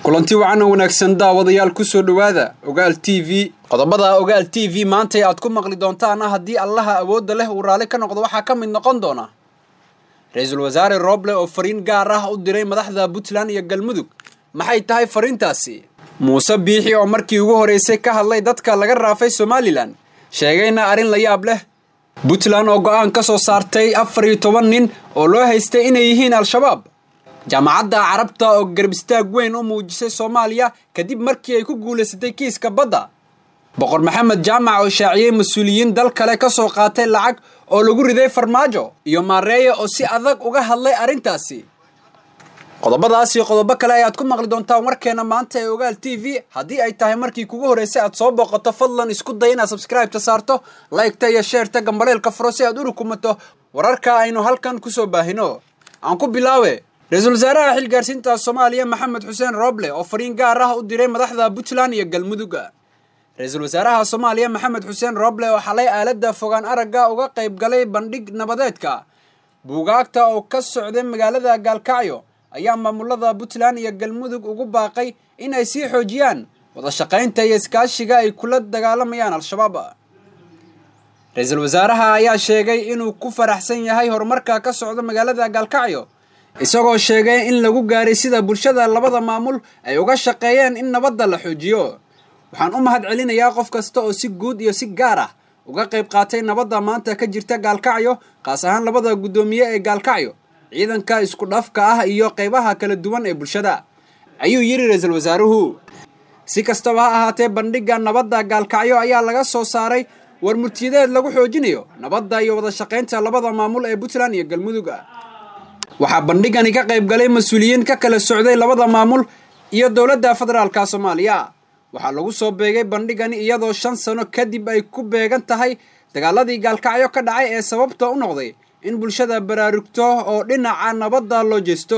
kulanti wacan oo wanaagsan daawadayaal ku soo dhowaada ogaal t v qodobada ogaal t v maantay aad ku maqli doontaana haddii allaha awoodda leh uu raalli ka noqdo waxaa ka mid noqon doona ra-iisul wasaare rooble oo fariin gaar ah u diray madaxda puntland iyo galmudug maxay tahay fariintaasi muuse biixi oo markii ugu horreysay ka hadlay dadka laga raafay somalilan sheegayna arrin la yaab leh puntland oo go-aan ka soo saartay afar iyo toban nin oo loo haystay inay yihiin al-shabaab jaamacadda carabta oo garbistaag weyn u muujisay soomaaliya kadib markii ay ku guulaysatay kiiska badda boqor maxamed jaamac oo shaaciyey mas-uuliyiin dal kale ka soo qaatay lacag oo lagu riday farmaajo iyo maareeye oo si adag uga hadlay arrintaasi qodobadaas iyo qodobo kale ayaad ku maqli doontaan warkeena maanta ee ogaal t v haddii ay tahay markii kugu horreysay aad soo booqato fadlan isku day inaad sabskraibeta saarto laygta iyo sheerta gambaleelka furo si aad u rukumato wararka aynu halkan kusoo baahino aan ku bilaawe ra-iisul wasaaraha xilgaarsiinta soomaaliya maxamed xuseen rooble oo fariin gaar ah u diray madaxda puntland iyo galmudugga ra-iisul wasaaraha soomaaliya maxamed xuseen rooble oo xalay aaladda fogaan aragga uga qayb galay bandhig nabadeedka buugaagta oo ka socday magaalada gaalkacyo ayaa maamulada puntland iyo galmudug ugu baaqay in ay sii xoojiyaan wada shaqaynta iyo iskaashiga ay kula dagaalamayaan al-shabaab ra-iisul wasaaraha ayaa sheegay inuu ku faraxsan yahay horumarka ka socda magaalada gaalkacyo isagoo sheegay in lagu gaaray sida bulshada labada maamul ay uga shaqeeyeen in nabadda la xoojiyo waxaan u mahad celinayaa qof kasta oo si guud iyo si gaar ah uga qayb qaatay nabadda maanta ka jirta gaalkacyo kaas ahaan labada guddoomiye ee gaalkacyo ciidanka isku dhafka ah iyo qaybaha kala duwan ee bulshada ayuu yidhi ra-iisul wasaaruhu si kastaba ha ahaatee bandhigga nabadda gaalkacyo ayaa laga soo saaray war murtiyadeed lagu xoojinayo nabadda iyo wada shaqaynta labada maamul ee puntland iyo galmudug waxaa bandhigani ka qayb galay mas-uuliyiin ka kala socday labada maamul iyo dowladda federaalka soomaaliya waxaa lagu soo beegay bandhigani iyadoo shan sano kadib ay ku beegan tahay dagaaladii gaalkacyo ka dhacay ee sababta u noqday in bulshada baraarugto oo dhinaca nabadda loo jeesto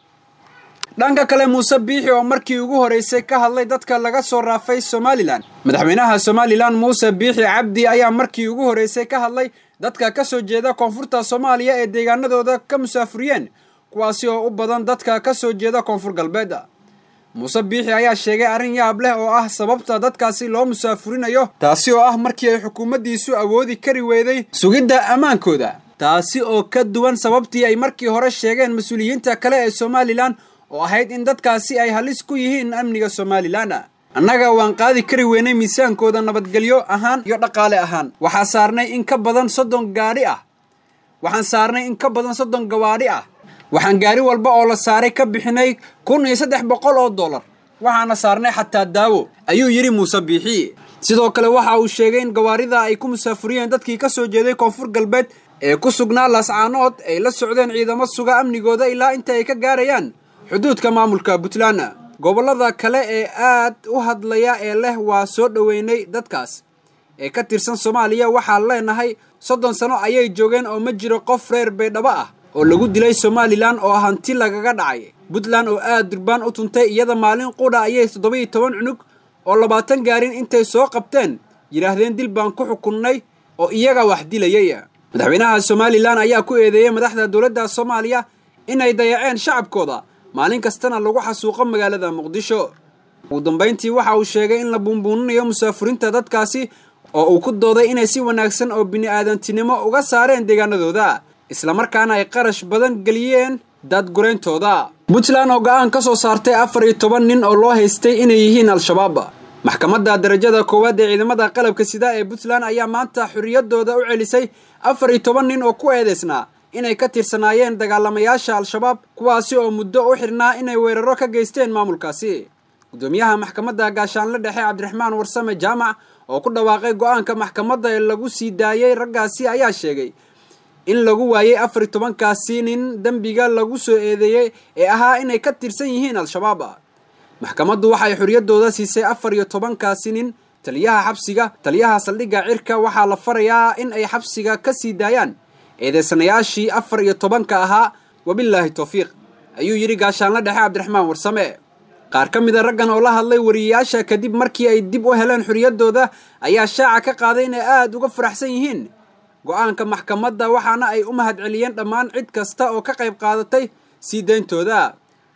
dhanka kale muuse biixi oo markii ugu horreysay ka hadlay dadka laga soo raafay somalilan madaxweynaha somalilan muuse biixi cabdi ayaa markii ugu horreysay ka hadlay dadka ka soo jeeda koonfurta soomaaliya ee deegaanadooda ka musaafuriyeen kuwaasi oo u badan dadka ka soo jeeda koonfur galbeed muuse biixi ayaa sheegay arrin yaab leh oo ah sababta dadkaasi loo musaafurinayo taasi oo ah markii ay xukuumaddiisu awoodi kari weyday sugidda ammaankooda taasi oo ka duwan sababtii ay markii hore sheegeen mas-uuliyiinta kale ee somalilan oo ahayd in dadkaasi ay halis ku yihiin amniga somalilan annaga waan qaadi kari weynay miisaankooda nabadgelyo ahaan iyo dhaqaale ahaan waxaa saarnay in ka badan soddon gaadhi ah waxaan saarnay in ka badan soddon gawaadhi ah waxaan gaari walba oo la saaray ka bixinay kun iyo saddex boqol oo dollar waxaana saarnay xataa daawo ayuu yidhi muuse biixi sidoo kale waxa uu sheegay in gawaarida ay ku musaafuriyeen dadkii ka soo jeeday koonfur galbeed ee ku sugnaa laascaanood ay la socdeen ciidamo suga amnigooda ilaa inta ay ka gaarayaan xuduudka maamulka puntland gobollada kale ee aad u hadlaya ee leh waa soo dhoweynay dadkaas ee ka tirsan soomaaliya waxaan leenahay soddon sano ayay joogeen oo ma jiro qof reer baydhabo ah oo lagu dilay somalilan oo hanti lagaga dhacay puntland oo aad durbaan u tuntay iyada maalin qudha ayay toddoba-iyo toban cunug oo labaatan gaarin intay soo qabteen yidhaahdeen dil baan ku xukunnay oo iyaga wax dilayay madaxweynaha somalilan ayaa ku eedeeyey madaxda dowladda soomaaliya inay dayaceen shacabkooda maalin kastana lagu xasuuqo magaalada muqdisho ugu dambayntii waxa uu sheegay in la buunbuuninayo musaafuriinta dadkaasi oo uu ku dooday inay si wanaagsan oo bini-aadantinimo uga saareen deegaanadooda islamarkaana ay qarash badan geliyeen daadgurayntooda puntland oo go-aan ka soo saartay afar iyo toban nin oo loo haystay inay yihiin al-shabaab maxkamadda darajada koowaad ee ciidamada qalabka sida ee puntland ayaa maanta xorriyadooda u celisay afar iyo toban nin oo ku eedeysnaa inay ka tirsanaayeen dagaalamayaasha al-shabaab kuwaasi oo muddo u xidhnaa inay weeraro ka geysteen maamulkaasi guddoomiyaha maxkamadda gaashaanle dhexe cabdiraxmaan warsame jaamac oo ku dhawaaqay go-aanka maxkamadda ee lagu sii daayey raggaasi ayaa sheegay in lagu waayey afar iyo tobankaasi nin dembiga lagu soo eedeeyey ee ahaa inay ka tirsan yihiin al-shabaab maxkamaddu waxay xorriyaddooda siisay afar iyo tobankaasi nin taliyaha xabsiga taliyaha saldhigga cirka waxaa la farayaa in ay xabsiga ka sii daayaan eedeysanayaashii afar iyo tobanka ahaa wabilaahi towfiiq ayuu yidhi gaashaanle dhexe cabdiraxmaan warsame qaar ka mid a raggan oo la hadlay wariyayaasha kadib markii ay dib u heleen xorriyaddooda ayaa shaaca ka qaaday inay aada uga faraxsan yihiin go-aanka maxkamadda waxaana ay u mahad celiyeen dhammaan cid kasta oo ka qayb qaadatay sii dayntooda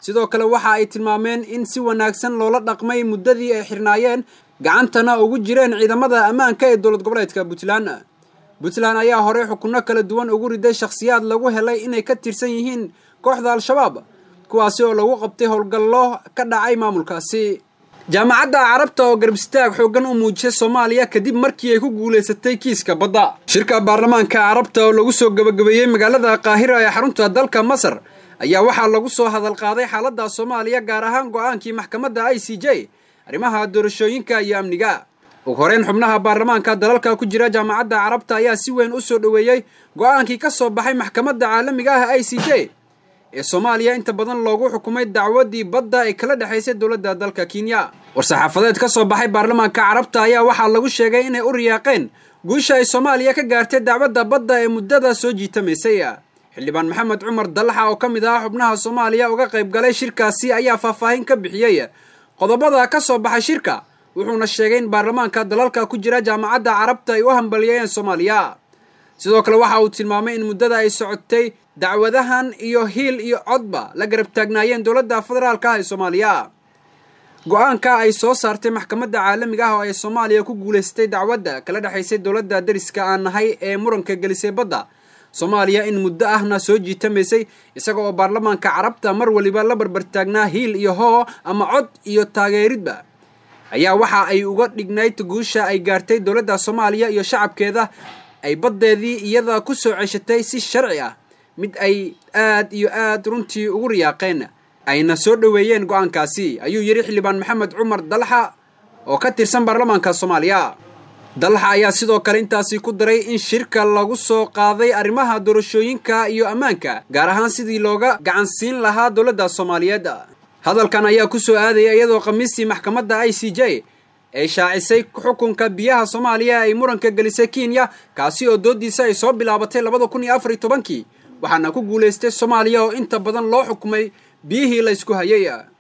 sidoo kale waxa ay tilmaameen in si wanaagsan loola dhaqmay muddadii ay xirnaayeen gacantana ugu jireen ciidamada ammaanka ee dowlad goboleedka puntland puntland ayaa horey xukunno kala duwan ugu riday shakhsiyaad lagu helay inay ka tirsan yihiin kooxda al-shabaab kuwaasi oo lagu qabtay howlgallo ka dhacay maamulkaasi jaamacadda carabta oo garbistaag xooggan u muujisay soomaaliya kadib markii ay ku guulaysatay kiiska badda shirka baarlamaanka carabta oo lagu soo gabagabeeyey magaalada qaahira ee xarunta dalka masar ayaa waxaa lagu soo hadal qaaday xaaladda soomaaliya gaar ahaan go-aankii maxkamadda i c j arrimaha doorashooyinka iyo amniga ugu horeyn xubnaha baarlamaanka dalalka ku jira jaamacadda carabta ayaa si weyn u soo dhoweeyey go-aankii ka soo baxay maxkamadda caalamiga ah i c j ee soomaaliya inta badan loogu xukumay dacwadii badda ee kala dhexaysay dowladda dalka kenya war-saxaafadeed ka soo baxay baarlamaanka carabta ayaa waxaa lagu sheegay inay u riyaaqeen guusha ay soomaaliya ka gaartay dacwadda badda ee muddada soo jiitamaysay xildhibaan maxamed cumar dallaxa oo ka mid ah xubnaha soomaaliya uga qayb galay shirkaasi ayaa faahfaahin ka bixiyey qodobada ka soo baxay shirka wuxuuna sheegay in baarlamaanka dalalka ku jira jaamacadda carabta ay u hambalyeeyeen soomaaliya sidoo kale waxa uu tilmaamay in muddada ay socotay dacwadahan iyo hiil iyo codba la garab taagnaayeen dowladda federaalka ah ee soomaaliya go-aanka ay soo saartay maxkamadda caalamiga ah oo ay soomaaliya ku guulaystay dacwadda kala dhexaysay dowladda dariska aan nahay ee muranka gelisay badda soomaaliya in muddo ahna soo jiitamaysay isaga oo baarlamaanka carabta mar waliba la barbartaagnaa hiil iyo hoo ama cod iyo taageeridba ayaa waxa ay uga dhignayd guusha ay gaartay dowladda soomaaliya iyo shacabkeeda ay baddeedii iyada ku soo ceshatay si sharci ah mid ay aad iyo aad runtii ugu riyaaqeen ayna soo dhoweeyeen go-aankaasi ayuu yidhi xildhibaan maxamed cumar dalxa oo ka tirsan baarlamaanka soomaaliya dalxa ayaa sidoo kale intaasi ku daray in shirka lagu soo qaaday arrimaha doorashooyinka iyo ammaanka gaar ahaan sidii looga gacansiin lahaa dowladda soomaaliyeed hadalkan ayaa ku soo aadaya iyadoo khamiistii maxkamadda i c j ay shaacisay xukunka biyaha soomaaliya ay muranka gelisay kenya kaasi oo doodiisa ay soo bilaabatay labada kun iyo afar iyo tobankii waxaana ku guulaystay soomaaliya oo inta badan loo xukumay biyihii laysku hayay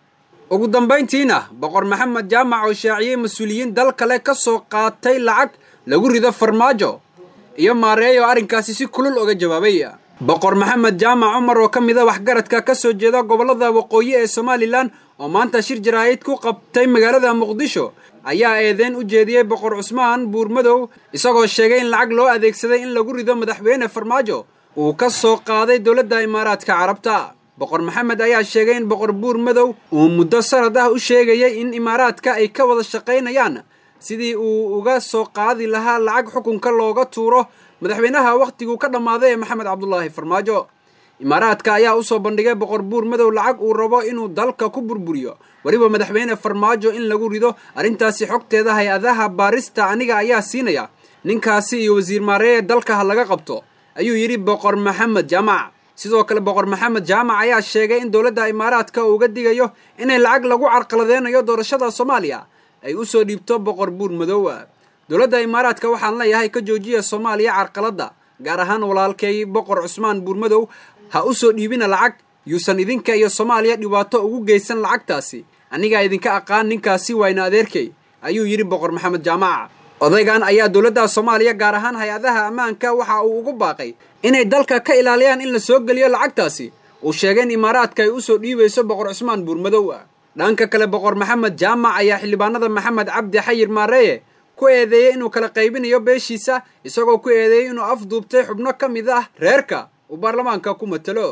ugu dambayntiina boqor maxamed jaamac oo shaaciyey mas-uuliyiin dal kale ka soo qaatay lacag lagu rido farmaajo iyo maareey oo arrinkaasi si kulul oga jawaabay boqor maxamed jaamac cumar oo ka mid a waxgaradka ka soo jeeda gobollada waqooyi ee somalilan oo maanta shir jaraa'id ku qabtay magaalada muqdisho ayaa eedeyn u jeediyey boqor cusmaan buurmadow isagoo sheegay in lacag loo adeegsaday in lagu rido madaxweyne farmaajo uu ka soo qaaday dowladda imaaraadka carabta boqor maxamed ayaa sheegay in boqor buur madow uu muddo sanad ah u sheegayay in imaaraadka ay ka wada shaqaynayaan sidii uu uga soo qaadi lahaa lacag xukunka looga tuuro madaxweynaha wakhtiguu ka dhammaaday ee maxamed cabdulaahi farmaajo imaaraadka ayaa usoo bandhigay boqor buur madow lacag uu rabo inuu dalka ku burburiyo weliba madaxweyne farmaajo in lagu rido arrintaasi xogteeda hay-adaha baarista aniga ayaa siinaya ninkaasi iyo wasiir maareeye dalka ha laga qabto ayuu yidhi boqor maxamed jaamac sidoo kale boqor maxamed jaamac ayaa sheegay in dowladda imaaraadka uu uga digayo inay lacag lagu carqaladeynayo doorashada soomaaliya ay usoo dhiibto boqor buur madow dowladda imaaraadka waxaan leeyahay ka joojiya soomaaliya carqaladda gaar ahaan walaalkay boqor cusmaan buurmadow ha u soo dhiibina lacag yuusan idinka iyo soomaaliya dhibaato ugu geysan lacagtaasi anigaa idinka aqaan ninkaasi wayna adeerkay ayuu yidhi boqor maxamed jaamac odaygan ayaa dowladda soomaaliya gaar ahaan hay-adaha ammaanka waxa uu ugu baaqay inay dalka ka ilaaliyaan in la soo geliyo lacagtaasi uu sheegay in imaaraadka ay usoo dhiibayso boqor cusmaan buurmadow dhanka kale boqor maxamed jaamac ayaa xildhibaanada maxamed cabdi xayir maareeye ku eedeeyey inuu kala qaybinayo beeshiisa isagoo ku eedeeyey inuu afduubtay xubno ka mid ah reerka uu baarlamaanka ku matalo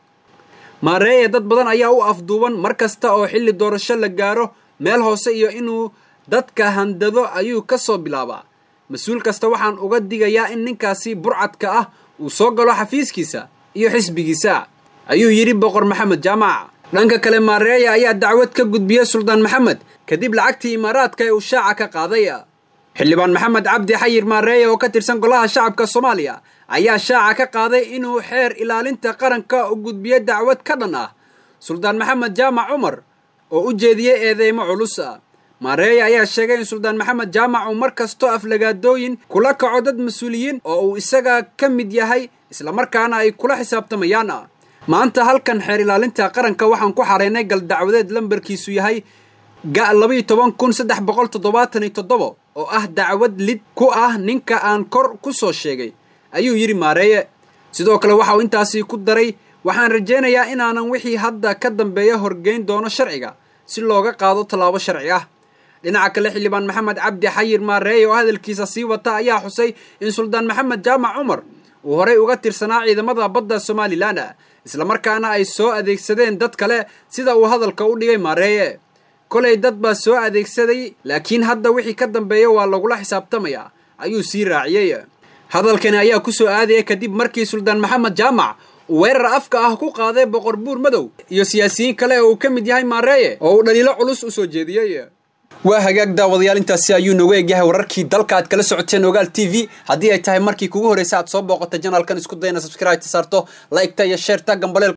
maareeye dad badan ayaa u afduuban mar kasta oo xilli doorasho la gaaro meel hoose iyo inuu dadka handado ayuu ka soo bilaabaa mas-uul kasta waxaan uga digayaa in ninkaasi burcadka ah uu soo galo xafiiskiisa iyo xisbigiisa ayuu yidhi boqor maxamed jaamac dhanka kale maareeya ayaa dacwad ka gudbiyey suldaan maxamed kadib lacagtii imaaraadka ee uu shaaca ka qaaday xildhibaan maxamed cabdi xayir maareeye oo ka tirsan golaha shacabka soomaaliya ayaa shaaca ka qaaday inuu xeer ilaalinta qaranka u gudbiyo dacwad ka dhan ah suldaan maxamed jaamac cumar oo u jeediyey eedeymo culus maareeye ayaa sheegay in suldaan maxamed jaamac uu mar kastoo aflagaadooyin kula kaco dad mas-uuliyiin oo uu isaga ka mid yahay islamarkaana ay kula xisaabtamayaan maanta halkan xeer ilaalinta qaranka waxaan ku xareynay gal dacwadeed lambarkiisu yahay ga labaiyo toban kun saddex boqol toddobaatan iyo toddobo oo ah dacwad lid ku ah ninka aan kor ku soo sheegay ayuu yidhi maareeye sidoo kale waxa uu intaasi ku daray waxaan rajaynayaa inaanan wixii hadda ka dambeeya horgeyn doono sharciga si looga qaado tallaabo sharci ah dhinaca kale xildhibaan maxamed cabdi xayir maareeye oo hadalkiisa sii wata ayaa xusay in suldaan maxamed jaamac cumar uu horey uga tirsanaa ciidamada badda somalilan islamarkaana ay soo adeegsadeen dad kale sida uu hadalka u dhigay maareeye kolay dad baa soo adeegsaday laakiin hadda wixii ka dambeeya waa lagula xisaabtamayaa ayuu sii raaciyey hadalkani ayaa ku soo aadaya kadib markii suldaan maxamed jaamac uu weerar afka ah ku qaaday boqor buur madow iyo siyaasiyiin kale oo uu ka mid yahay maareeye oo uu dhaliilo culus u soo jeediyey waa hagaag daawadayaal intaasi ayuu nooga egyahay wararkii dalka aad kala socoteen ogaal t v haddii ay tahay markii kugu horreysa aad soo booqata janaalkan isku dayna subscribe ta saarto like-ta iyo sheerta gambaleel